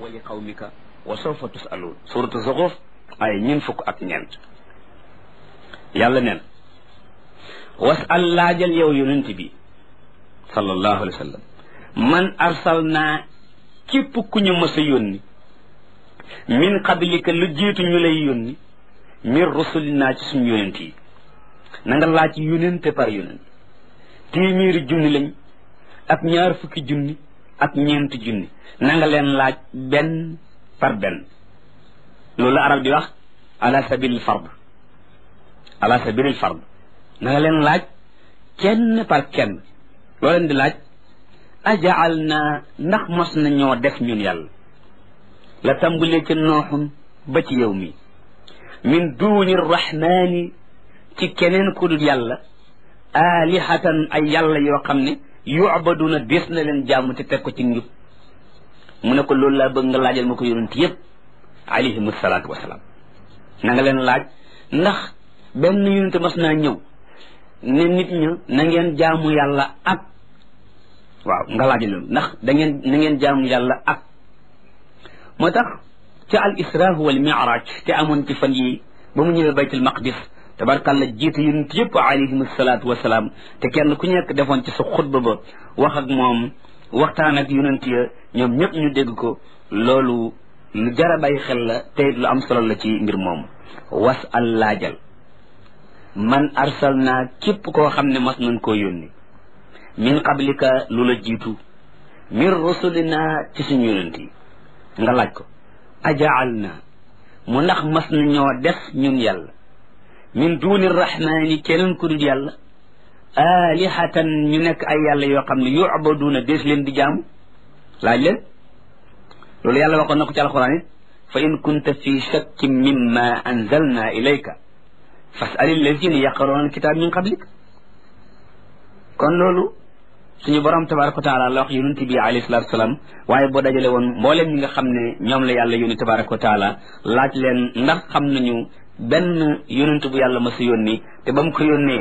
wa li qawmika wa sawfa tusaluun suratu zuxruf ay ñeen fukk ak ñeent yàlla neen wasal laajal yow yonent bi sallallahu alayhi wa sallam man arsalnaa képp ku ñu mës a yónni min qablika lu jiitu ñu lay yónni min rusulinaa ci suñu yonent yi na nga laaj yonente par yonent téeméeri junni lañ ak ñaar fukki junni ak ñeenti junni na nga leen laaj benn par benn loolu arab di wax ala sabilil fard ala sabilil fard na nga leen laaj kenn par kenn loo leen di laaj ajaal na ndax mos na ñoo def ñun yàlla la tàmbulee ca nooxun ba ci yow mi min duuni rahmaani ci keneen ku dul yàlla alihatan ay yàlla yoo xam ne yu'baduna des na leen jaamu te teg ko ci njub mu ne ko loolu laa bëgg nga laajal ma ko yonent yépp alayhim salaatu wasalaam na nga leen laaj ndax benn yonent mas naa ñëw ne nit ña na ngeen jaamu yàlla ak waaw nga laajal loolu ndax da ngeen na ngeen jaamu yàlla ak moo tax ca al isra wal mi'raj te amoon ci fan yi ba mu ñëwee baytul maqdis tabarkàlla jiite yonent yëpp alayhim salaatu wasalaam te kenn ku nekk defoon ci sa xutba ba wax ak moom waxtaan ak yonent ya ñoom ñëpp ñu dégg ko loolu lu jar a bàyyi xel la te lu am solo la ci mbir moom was al laajal man arsal naa képp koo xam ne mas nañ koo yónni min qablika lu la jiitu min rusulina ci suñu yonent yi nga laaj ko ajaal naa mu ndax mas na ñoo def ñun yàlla min duuni rahmaani keneen ku dul yàlla alihatan ñu nekk ay yàlla yoo xam ne yu'baduuna dees leen di jaamu laaj leen loolu yàlla waxoon na ko ci alxuraan it fa in kunta fi shakkin mimma anzalna ilayka fas'al allazina yaqra'una alkitab min qablik kon loolu suñu borom tabaraka wa taala la wax yonent bi alayhi salatu wasalaam waaye boo dajale woon mbooleem ñi nga xam ne ñoom la yàlla yónni tabaraka wa taala laaj leen ndax xam nañu benn yonent bu yàlla ma sa yónni te ba mu ko yónnee